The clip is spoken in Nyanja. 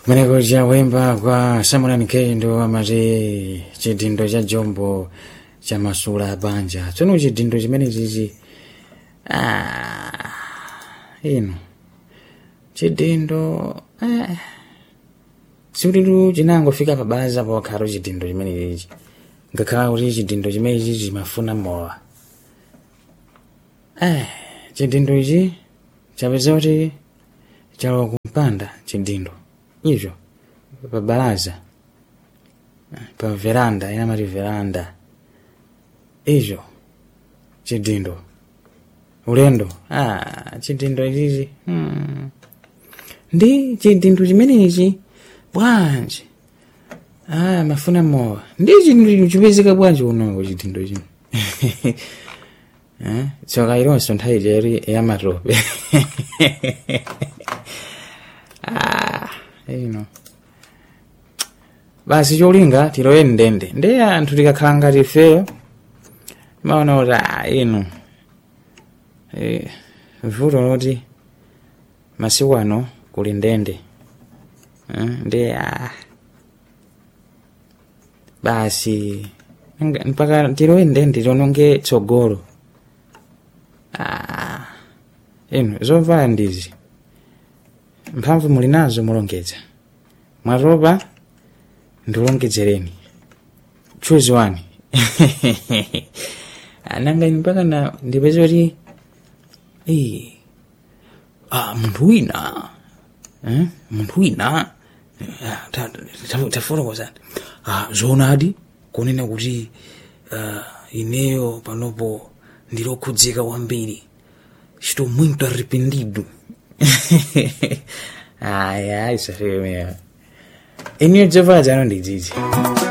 kumeneko chawemba kwa samuel nkendo amati chidindo cha jombo cha masula abanja tsono chidindo chimene chichi ah, ino chidindo eh, sikuti chinangofika pabaza pokhalo chidindo chimene chichi ngakhala kuti chidindo chimene chichi chimafuna mowa eh, chidindo ichi chapeza kuti chalowa kumpanda chidindo icho pa balaza pa veranda inamati veranda icho chidindo ulendo ah, chidindo ichichi hmm. ndi chidindo chimenechi bwanji ah, mafuna mowa ndi chidindo chipezeka bwanji unongo chidindo chino eh? tsoka ilonso nthawi cheri yamatope ah, ino basi cholinga tilowe ndende ndi anthu tikakhala ngati ifeyo maona kuti ah, ino eh, vuto loti masiku ano kuli ndende eh, ndi ah, basi nga- mpaka tilowe ndende tiononge tsogolo ah, ino zovala ndizi mphamvu muli nazo mulongedza mwatopa ndilongedzereni choose one ananga ine mpaka na ndipeze kuti eh, ah, munthu wina eh, munthu wina ah, ta- ta- tafotokozani ah, zoonadi kunena kuti ah, ineyo panopo ndilokhudzeka kwambiri estou muito arrependido ai ai safemeyo ineyo dzovala dzano ndidzidzi